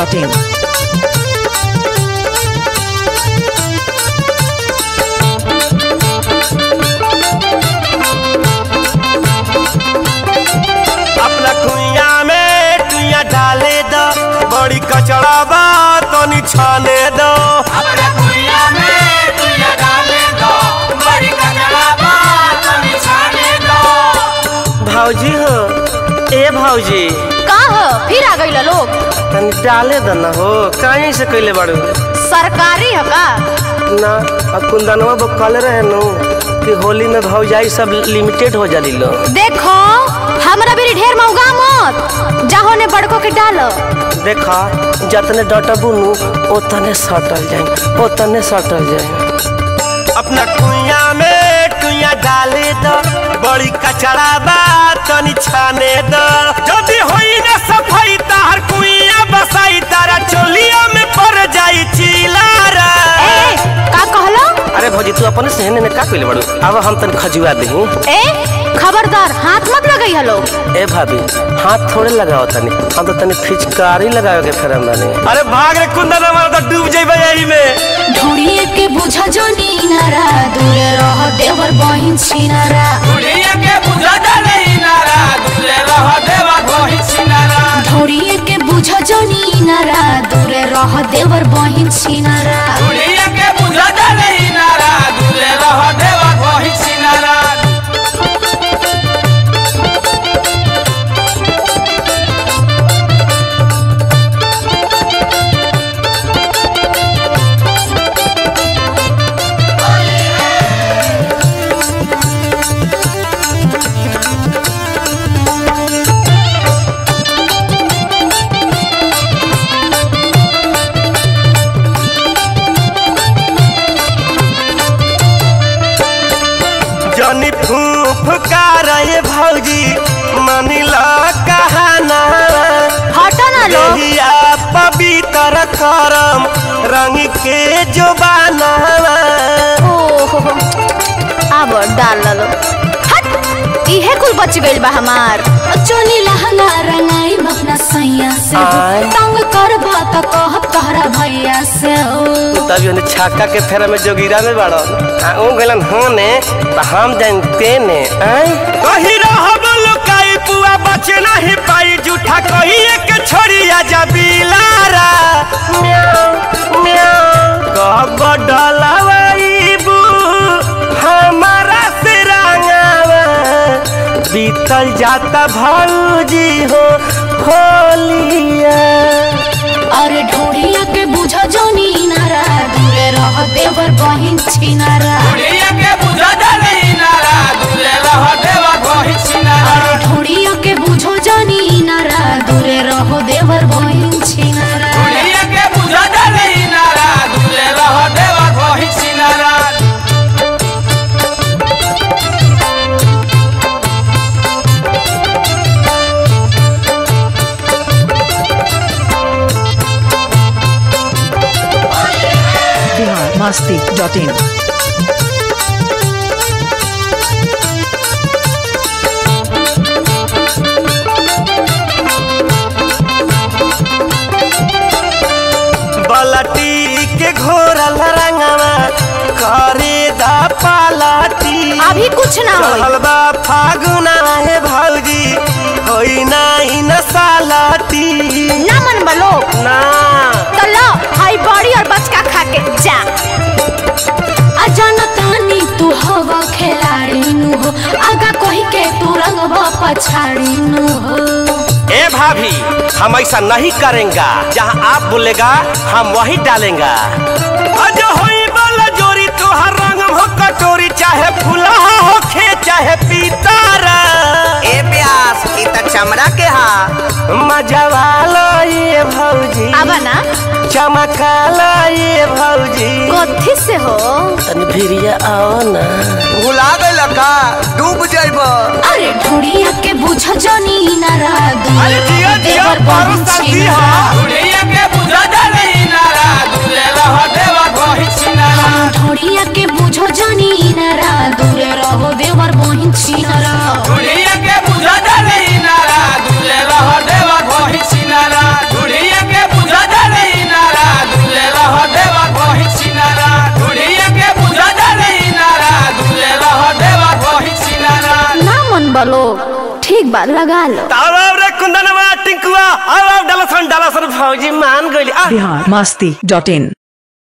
masti.in. अपना कुइया में टुइया डाले दो बड़ी कचड़ा बा तनी छाने दो अपने कुइया में तुझे डाले दो बड़ी कचरा बात बिछाने दो भौजी हो ए भौजी का हो फिर आ गई लोग तनी डाले दो ना हो कहीं से कैले बाड़ू सरकारी है का ना अब कुंदनवा वो कल रहे नु कि होली में भौजाई सब लिमिटेड हो जाली लो देखो हमरा भी ढेर मौगा मत जाहो ने बड़को के डालो देखा जतने डटबू नु ओतने सटल जाए ओतने सटल जाए अपना कुइया में टुइया डाले दो बड़ी कचड़ा बा तनी छाने दो जदी होई ना सफाई तार कुइया बसाई तारा चोलिया में पड़ जाई चिलारा ए का कहलो अरे भौजी तू अपने सहने में का कइले बाड़ू अब हम तन खजुआ दही ए खबरदार हाथ मत लगई है लोग ए भाभी हाथ थोड़े लगाओ तनी हम तो तनी फिचकारी लगावे के फेरम बानी अरे भाग रे कुंदन हमारा तो डूब जाइबे यही में ढोड़िए के बुझा जो नीनारा दूर रह देवर बहिन छिनारा दुनिया के बुझा डाले नारा दूरे रह देवा कोई छिनारा ढोड़िए के बुझा जो नीनारा दूर रह देवर बहिन छिनारा दुनिया के बुझा डाले नारा दूरे रह देवा कोई छिनारा जनी फूफ का रहे भौजी मनिला कहाना हटो ना लोग देहिया पवित्र करम रंग के जोबाना ओहो अब डाल लो हट इहे कुल बच गइल बा हमार चोली लहंगा रंगाई अपना सैया से आय। तंग करबा त कहब तोहरा भैया से ओ तभी उन्हें छक्का के फेरा में जोगिरा में बाड़ो आ ऊ गलन होने तो हम जानते ने आय कही रहब लुकाई पुआ बचे नहीं पाई जूठा कही एक छोड़िया जा बिलारा म्याऊ म्याऊ कब डलवाईबू हमारा से रंगावा बीतल जाता भौजी हो होलिया अरे ढोड़िया के बुझा जोनी नारा दूरे रह देवर बहिन छिनारा दुनिया के बुझा डाले नारा दूरे रह देवा कोई छिनारा अरे ढोड़िया के बुझो जोनी नारा दूरे रह देवर बहिन छिनारा दुनिया के बुझा डाले नारा दूरे रह देवा कोई छिनारा Bihar masti.in. बलटी के घोरल रंगवा करे दा पालाटी अभी कुछ ना होई चढ़ल बा फागुना है भौजी होई नाही न सालाटी ना मन बलो ना तो लो हाई बॉडी और बचका खा के जा अजनतानी तू हवा खिलाड़ी नु हो आगा कही के तू रंगवा पछाड़ी नु हो ए भाभी हम ऐसा नहीं करेंगे जहाँ आप बोलेगा हम वही डालेंगे अज होई वाला जोरी तोहर रंग हो कटोरी चाहे फुला हो खे चाहे पीतारा ए प्यास ई त चमड़ा के हा मजा वाला ये भौजी अब ना चमकाला ये भौजी कथी से हो तनी भिरिया आओ ना भुला गइल का डूब जइब अरे ढोड़िया के बुझ जनी नारा अरे जिया, जिया, बारू शादी हा। दुनिया के बुझा डाले नारा दूरे रह देवा कोई छिनारा ढोड़िया के बुझो जनी नारा दूरे रहो देवर बहिन छिनरा दुनिया के बुझा डाले नारा दूरे रह देवा कोई छिनारा दुनिया के बुझा डाले लोग ठीक बा लगा लो अब अब रे कुंदनवा टिंकुआ अब अब डालसन डालसन फौजी मान गइली आ बिहार मस्ती डॉट इन